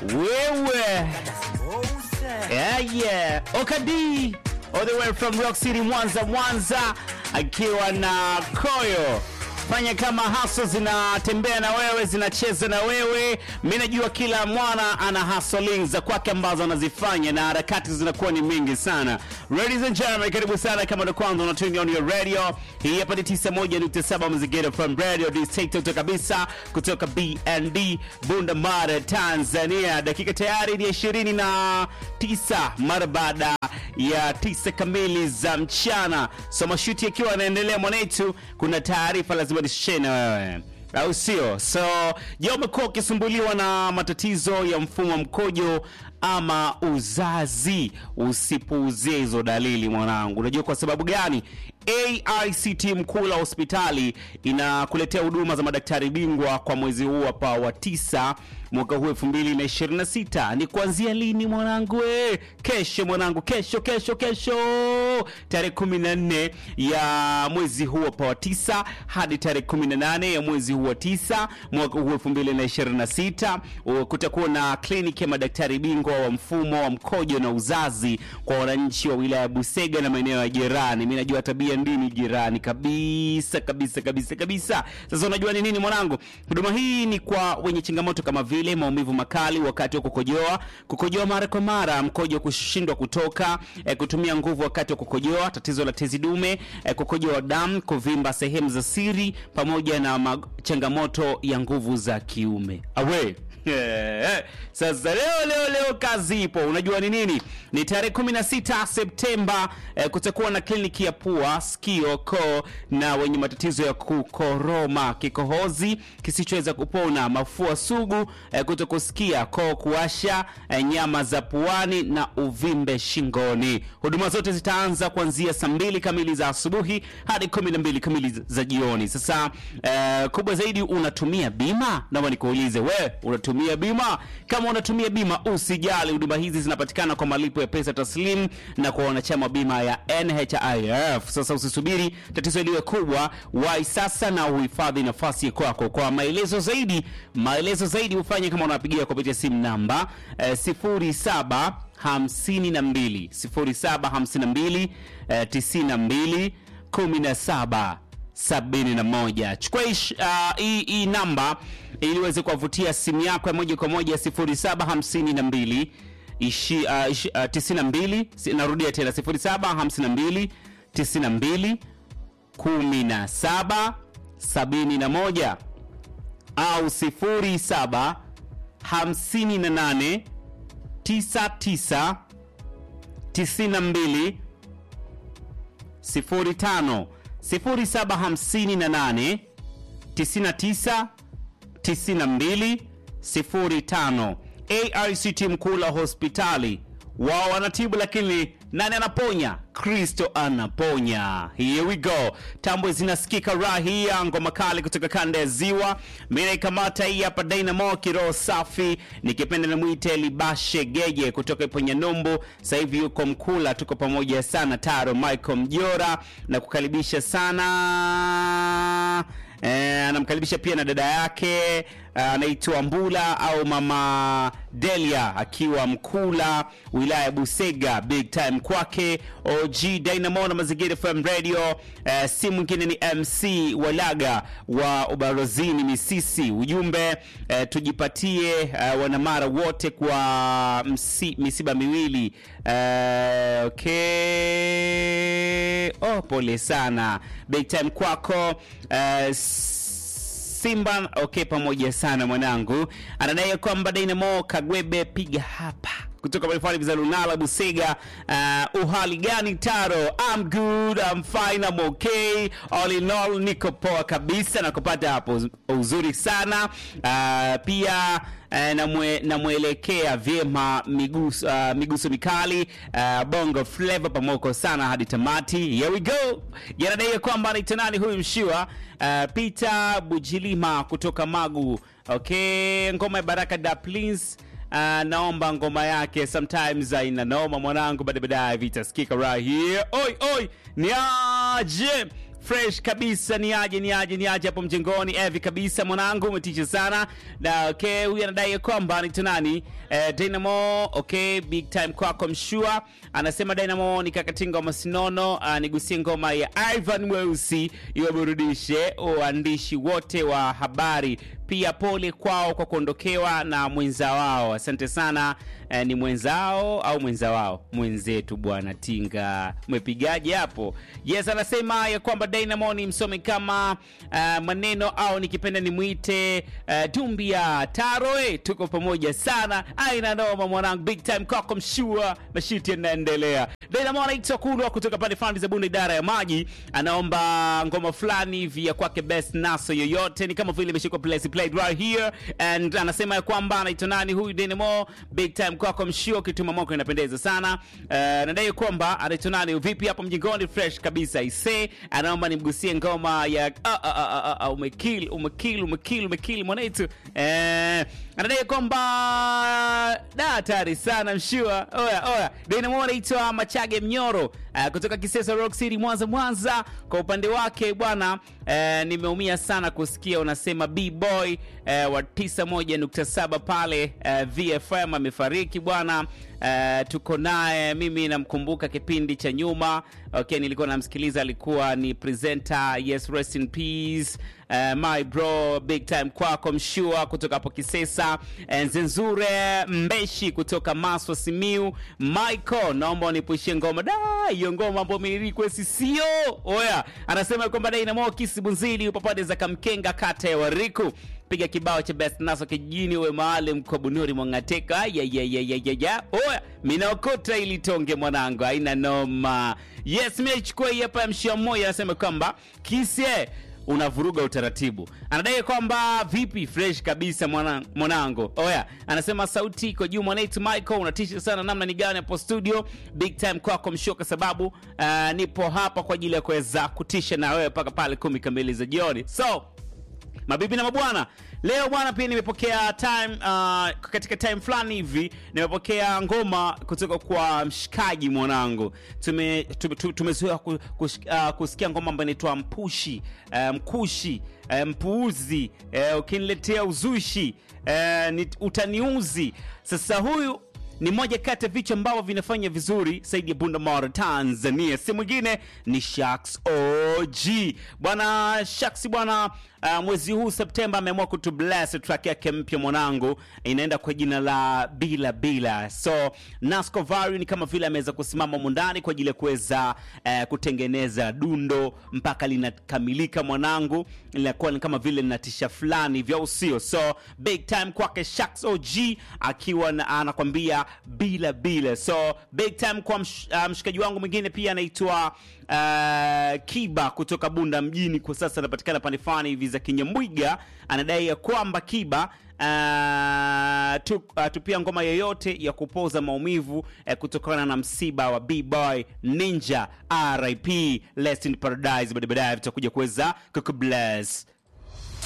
wewe yeah, yeah. Okadi all the way from Rock City Mwanza, Mwanza akiwa na Koyo fanya kama haso zinatembea na wewe zinacheza na wewe. Mi najua kila mwana ana hustling za kwake ambazo anazifanya na harakati zinakuwa ni mingi sana. Ladies and gentlemen, karibu sana kama ndo kwanza unatuni on your radio. Hii hapa ni 91.7 Mazingira from Radio Dictator kabisa kutoka BND Bunda Mara Tanzania. Dakika tayari ni 29 mara baada ya tisa kamili za mchana. So mashuti yakiwa yanaendelea mwanetu, kuna taarifa lazima nishare na wewe au sio? So je, umekuwa ukisumbuliwa na matatizo ya mfumo wa mkojo ama uzazi? Usipuuzie hizo dalili mwanangu. Unajua kwa sababu gani? AICT Mkula hospitali inakuletea huduma za madaktari bingwa kwa mwezi huu hapa wa tisa mwaka huu 2026. Ni kuanzia lini mwanangu? Eh, kesho mwanangu, kesho kesho kesho, tarehe 14 ya mwezi huu hapa wa tisa hadi tarehe 18 ya mwezi huu wa tisa mwaka huu 2026. Kutakuwa na kliniki ya madaktari bingwa wa mfumo wa mkojo na uzazi kwa wananchi wa wilaya ya Busega na maeneo ya jirani. Mimi najua tabia ndini jirani kabisa kabisa kabisa kabisa. Sasa unajua ni nini mwanangu? Huduma hii ni kwa wenye changamoto kama vile maumivu makali wakati wa kukojoa, kukojoa mara kwa mara, mkojo kushindwa kutoka, eh, kutumia nguvu wakati wa kukojoa, tatizo la tezi dume, eh, kukojoa damu, kuvimba sehemu za siri, pamoja na mag- changamoto ya nguvu za kiume. Awe Yeah. Sasa leo leo leo kazi ipo. Unajua ni nini? Ni tarehe 16 Septemba eh, kutakuwa na kliniki ya pua, sikio, koo na wenye matatizo ya kukoroma, kikohozi kisichoweza kupona, mafua sugu, eh, kutokusikia, koo kuwasha, eh, nyama za puani na uvimbe shingoni. Huduma zote zitaanza kuanzia saa mbili kamili za asubuhi hadi 12 kamili za jioni. Sasa eh, kubwa zaidi, unatumia bima? Naomba nikuulize wewe, unatumia bima? Kama unatumia bima, usijali, huduma hizi zinapatikana kwa malipo ya pesa taslim na kwa wanachama wa bima ya NHIF. Sasa usisubiri tatizo liwe kubwa, wai sasa na uhifadhi nafasi ya kwako. Kwa maelezo zaidi, maelezo zaidi ufanye kama unapigia kupitia simu namba eh, 07 52 0752 eh, 92 17 71. Chukua hii uh, hii hii namba ili uweze kuwavutia simu yako ya moja kwa moja 0752 ishi, uh, ishi, uh, 92 si- narudia tena 0752 92 17 71 au 07 58 99 92 05 0758 99 92 05. AICT Mkula hospitali wao wanatibu, lakini nani anaponya? Kristo anaponya. Here we go. Tambwe zinasikika rahia, ngoma kali kutoka kanda ya Ziwa. Mimi naikamata hii hapa Dynamo kiroho safi, nikipenda namwite Libashe Geje kutoka ipo Nyandumbu, sasa hivi yuko Mkula. Tuko pamoja sana, Taro Michael Mjora na kukaribisha sana Eh, anamkaribisha pia na dada yake eh, anaitwa Mbula au mama Delia akiwa Mkula, wilaya ya Busega. Big time kwake OG Dynamo na Mazingira FM Radio. Eh, si mwingine ni MC Walaga wa Ubarozini Misisi. Ujumbe eh, tujipatie eh, wanamara wote kwa msi, misiba miwili eh, okay. Oh, pole sana. Big time kwako eh, Simba okay, pamoja sana mwanangu. Anadai kwamba Dynamo Kagwebe piga hapa kutoka Malifali za Lunala Busega. Uh, uhali gani Taro? I'm good, I'm fine, I'm okay. All in all niko poa kabisa na kupata hapo uzuri sana. Uh, pia uh, namwe, namwelekea vyema miguso, uh, miguso mikali uh, bongo flavor pamoko sana hadi tamati. Here we go. Yanadai kwamba anaitwa nani huyu mshiwa uh, Peter Bujilima kutoka Magu. Okay, ngoma ya Baraka da please Uh, naomba ngoma yake sometimes uh, ina noma mwanangu, baada baadaye vitasikika right here. Oi oi, ni aje fresh kabisa ni aje ni aje ni aje hapo mjengoni evi kabisa mwanangu umetisha sana na okay huyu anadai ya kwamba anaitwa nani eh, dynamo okay big time kwako mshua anasema dynamo ni kakatinga wa masinono uh, nigusie ngoma ya ivan mweusi iwaburudishe waandishi wote wa habari pia pole kwao kwa kuondokewa na mwenza wao asante sana eh, ni mwenzao au mwenza wao mwenzetu bwana tinga umepigaje hapo yes anasema ya kwamba dynamo ni msomi kama uh, maneno au nikipenda nimwite uh, dumbia taroe tuko pamoja sana aina noma mwanangu big time kwako mshua mashiti yanaendelea dynamo anaitwa kulwa kutoka pande fulani za bunde idara ya maji anaomba ngoma fulani hivi ya kwake best naso yoyote ni kama vile imeshikwa place played right here and anasema ya kwamba anaitwa nani huyu Dynamo big time kwako mshio kituma moko inapendeza sana uh, nadai kwamba anaitwa nani vipi hapo mjingoni fresh kabisa ise anaomba nimgusie ngoma ya uh, uh, uh, uh, uh, umekill umekill umekill umekill mwanaitu eh, anadai kwamba da hatari sana mshua oya oya Dynamo anaitwa Machage Mnyoro uh, kutoka Kisesa Rock City Mwanza Mwanza kwa upande wake bwana uh, nimeumia sana kusikia unasema B-boy uh, wa 91.7 pale uh, VFM amefariki bwana uh, tuko naye mimi namkumbuka kipindi cha nyuma okay nilikuwa namsikiliza alikuwa ni presenter yes rest in peace uh, my bro big time kwako mshua kutoka hapo kisesa uh, nzenzure mbeshi kutoka maswa simiu michael naomba unipushie ngoma da hiyo ngoma ambayo mirikwesi sio oya anasema kwamba dainamo kisibunzili upo pande za kamkenga kata ya wariku piga kibao cha best naso kijijini uwe maalum kwa bunuri mwangateka yayayayaya oya minaokota ili tonge mwanangu aina noma yes miachukua hii hapa ya mshia mmoja anasema kwamba kise unavuruga utaratibu anadai kwamba vipi fresh kabisa mwana, mwanangu oya anasema sauti iko juu mwanaitu michael unatisha sana namna ni gani hapo studio big time kwako mshio kwa sababu uh, nipo hapa kwa ajili ya kuweza kutisha na wewe mpaka pale kumi kamili za jioni so mabibi na mabwana leo bwana pia nimepokea time uh, katika time fulani hivi nimepokea ngoma kutoka kwa mshikaji mwanangu tumezoea tume, tume tumezoea ku, kus, uh, kusikia ngoma ambayo inaitwa mpushi uh, mkushi uh, mpuuzi uh, ukiniletea uzushi uh, ni, utaniuzi sasa huyu ni moja kati ya vichwa ambavyo vinafanya vizuri zaidi ya bunda mara tanzania si mwingine ni shaks og bwana shaks bwana uh, mwezi huu septemba ameamua kutubless track yake mpya mwanangu inaenda kwa jina la bila bila so nasco vari ni kama vile ameweza kusimama mundani kwa ajili ya kuweza uh, kutengeneza dundo mpaka linakamilika mwanangu linakuwa ni kama vile linatisha fulani vya usio so big time kwake shaks og akiwa na, anakwambia bila bila so big time kwa msh, uh, mshikaji wangu mwingine pia anaitwa uh, kiba kutoka bunda mjini kwa sasa anapatikana pande fulani hivi za kinyamwiga anadai ya kwamba kiba Uh, tu, uh, tupia ngoma yoyote ya kupoza maumivu uh, kutokana na msiba wa bboy ninja rip lest in paradise baadaye baadaye tutakuja kuweza kukubless